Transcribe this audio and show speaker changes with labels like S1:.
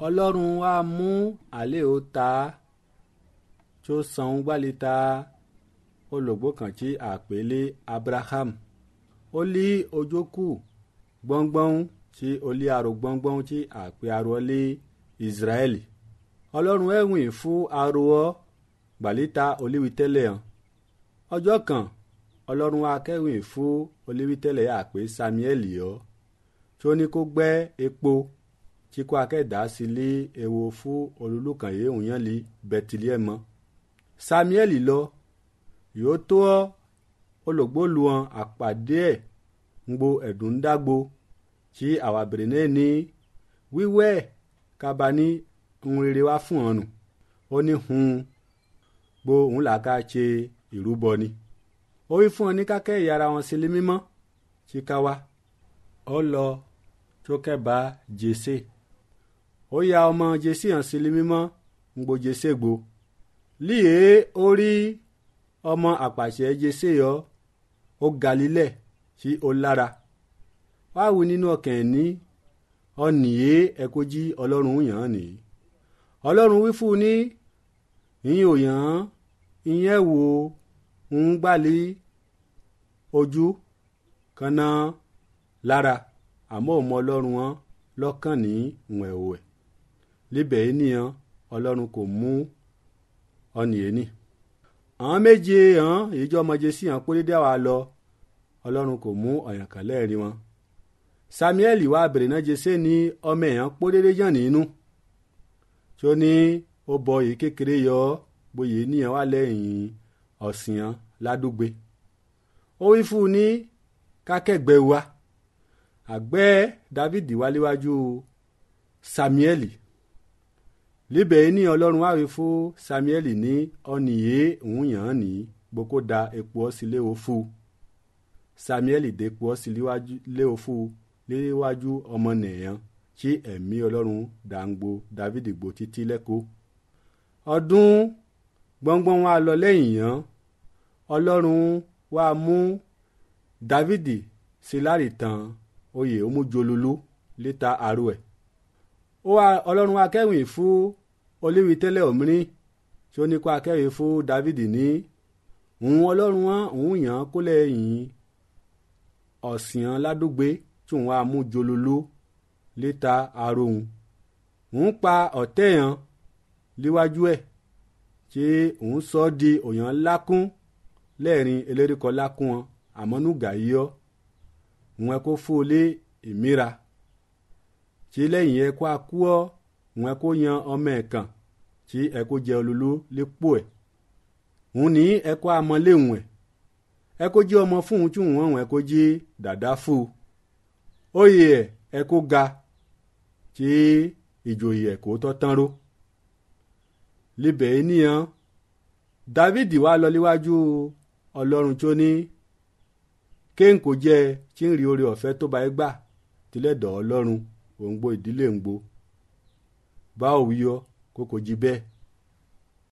S1: ọlọ́run á mú àlẹ́ ò ta tó san gbálita olùgbò kan tí àpèlé abraham ó lé ojókù gbọ́ngbọ́n tí ó lé aró gbọ́ngbọ́n tí àpè aró lé israẹli ọlọ́run ẹ̀wìn fún aró ọ gbàlítà olíwítẹ́lẹ̀ hàn ọjọ́ kan ọlọ́run akẹ́wìn fún olíwítẹ́lẹ̀ àpè samuel yọ tí ó ní kó gbẹ́ epo tí kò akẹ́dá sí lé ewo fún olùlùkàn yìí òun yẹn lé bẹtìlíẹ̀mọ́ samuel lọ yóò tó ọ olùgbòluwọn àpàdé ẹ̀ ń gbo ẹ̀dùn dágbo tí àwa bèrè náà ní wíwẹ́ kaba ní ń rere wá fún ọ nù ó ní hun gbo òun là ká ṣe ìrúbọ ni ó wí fún ọ ní kákẹ́ ìyára wọn sílé mímọ́ tí ká wá ó lọ tó kẹ́ba jésè ó ya ọmọ jésè hàn sílé mímọ́ ń gbo jésè gbo líè ó rí ọmọ àpàṣẹ jésè yọ ó galilẹ̀ tí ó lára wá wí nínú ọkàn ẹ̀ ní ọ̀nìyé ẹ̀kọ́ jí ọlọ́run yàn án nìyí ọlọ́run wí fún un ní ìyẹn ò yàn án ìyẹn wò ń gbàlí ojú kanna lára àmọ́ òun ọlọ́run wọn lọ́kàn ní ìwọ̀n ẹ̀wẹ̀ líbẹ̀ yìí nìyẹn ọlọ́run kò mú ọ̀nìyé ní. àwọn méje hàn èyíjọ́ ọmọdé sí hàn pé dédé àwa lọ ọlọ́run kò mú ọ̀yàn kan lẹ́ẹ̀rí wọn. samuel wá bèrè náà jésè ní ọmọ èèyàn pọ́ dédé yàn nínú tí ó ní ó bọ èyí kékeré yọ bóyá níyàn wà lẹ́yìn ọ̀sìn ládùúgbé ó wí fún un ní kákẹ́gbẹ́ wa àgbẹ̀ david wáléwájú samuel líbẹ̀ ní ọlọ́run wá wí fún samuel ní ọ̀nìyé òun yàn án ní gboko da epo ọ̀sìn léwo fún samuel dé epo ọ̀sìn léwo fún léwájú ọmọ nìyẹn tí ẹ̀mí ọlọ́run dàǹgbò david gbò títí lẹ́kọ̀ọ́ ọdún gbọ́ngbọ́n wa lọ lẹ́yìn yẹn ọlọ́run wa mú david síláàrì tán oyè omújolólú létà àrò ẹ̀ ó wá ọlọ́run wa kẹ́wìn fún olíwi tẹ́lẹ̀ òmìnirin tí ó ní kó akẹ́wìn fún david ní òun ọlọ́run wọn òun yàn án kó lẹ́yìn ọ̀sìn ládùúgbé tí òun wa mú jolólú létà àrò òun òun pa ọ̀tẹ̀ yẹn líwájú ẹ̀ tí òun sọ ọ́ di òyàn lákún lẹ́ẹ̀rin eléríkọ lákún wọn àmọ́núgà yíyọ́ òun ẹ kó fóolé ìmíra tí lẹ́yìn ẹ kó akú ọ́ òun ẹ kó yan ọmọ ẹ̀ kàn tí ẹ kó jẹ olólú lépo ẹ̀ òun ní ẹ kó amọ̀léhùn ẹ̀ ẹ kó jí ọmọ fún un tí òun ọ̀hún ẹ kó jí dàdá fún un oyè ẹ̀ ẹ kó ga tí ìjòyè ẹ̀ kó tọ́ tán ró libẹ̀ ènìyàn david wá lọ níwájú ọlọ́run tó ní kéńkò jẹ́ tí ń rí oore ọ̀fẹ́ tó bá ẹ gbà tilẹ̀ dọ̀ ọlọ́run òǹgbò ìdílé ń gbò bá òwúyọ kókò jí bẹ́ẹ̀